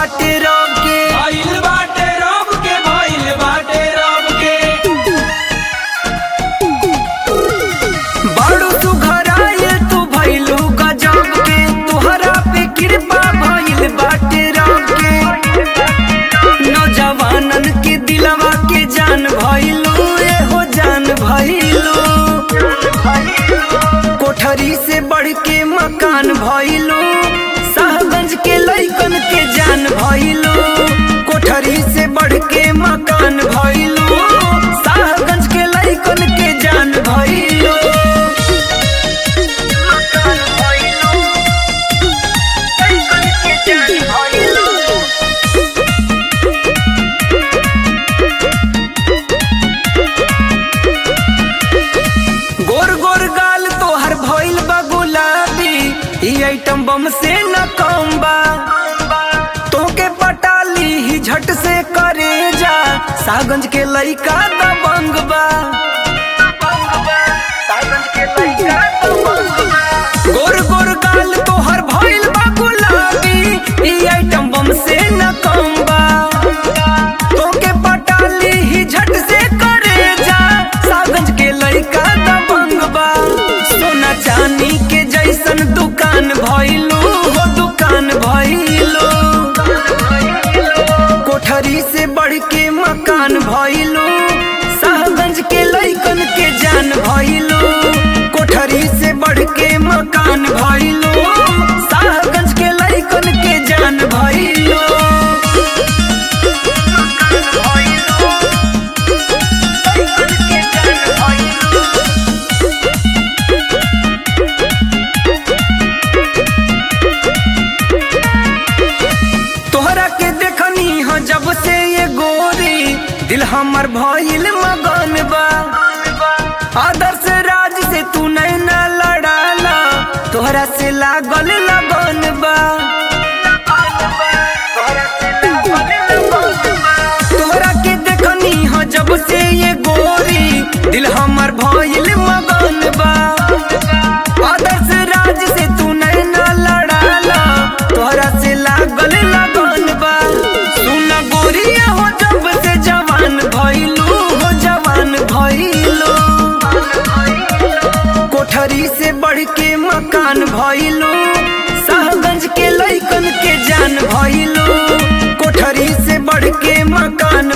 बाटे रब के भइल बाटे रब के भइल बाटे रब के बड़ू तू घर आए तू भइलू गजब के तोहरा पे कृपा भइल बाटे रब के नौजवानन के दिलवा के जान भइलू एहो जान भइलू कोठरी से बढ़ के मकान भइलू साहबगंज के लइकन के जान भइलू कोठरी से बढ़ के मकान भइलू साहबगंज के लइकन के जान भइलू मकान भइलू लइकन के जान भइलू गोर गोर गाल तोहर भइल बा गुलाबी ई आइटम बम से न कम बा तोके पटाली ही झट से करे जा सागंज के लइका दबंग बा सागंज के लइका दबंग बा। गोर गोर गाल तोहर भइल बा गुलाबी ई आइटम बम से न कम बा तोके पटाली ही झट से करे जा सागंज के लइका दबंग बा सोना चांदी के जैसन दुकान भइलू हो दुकान भइलू कोठरी से बढ़ के मकान भइलू साहबगंज के लइकन के जान भइलू कोठरी से बढ़ के मकान भइलू साहबगंज के लइकन के जान भइलू तोहरा के देखनी हो जब से ये गोरी दिल हमर भइल मगन बा आदर्श राज से तू नहीं ना लड़ाला तोहरा से लागल लगन बा तोहरा के देखनी हो जब से ये गोरी दिल हमर भइल मगन बा आदर्श राज से तू नहीं ना लड़ाला तोहरा से लागल लगन बा सुन गोरिया हो जब से जवान भइलू हो जवान भइलू कोठरी से बढ़ के मकान भइलू साहबगंज के लइकन के जान भइलू कोठरी से बढ़ के मकान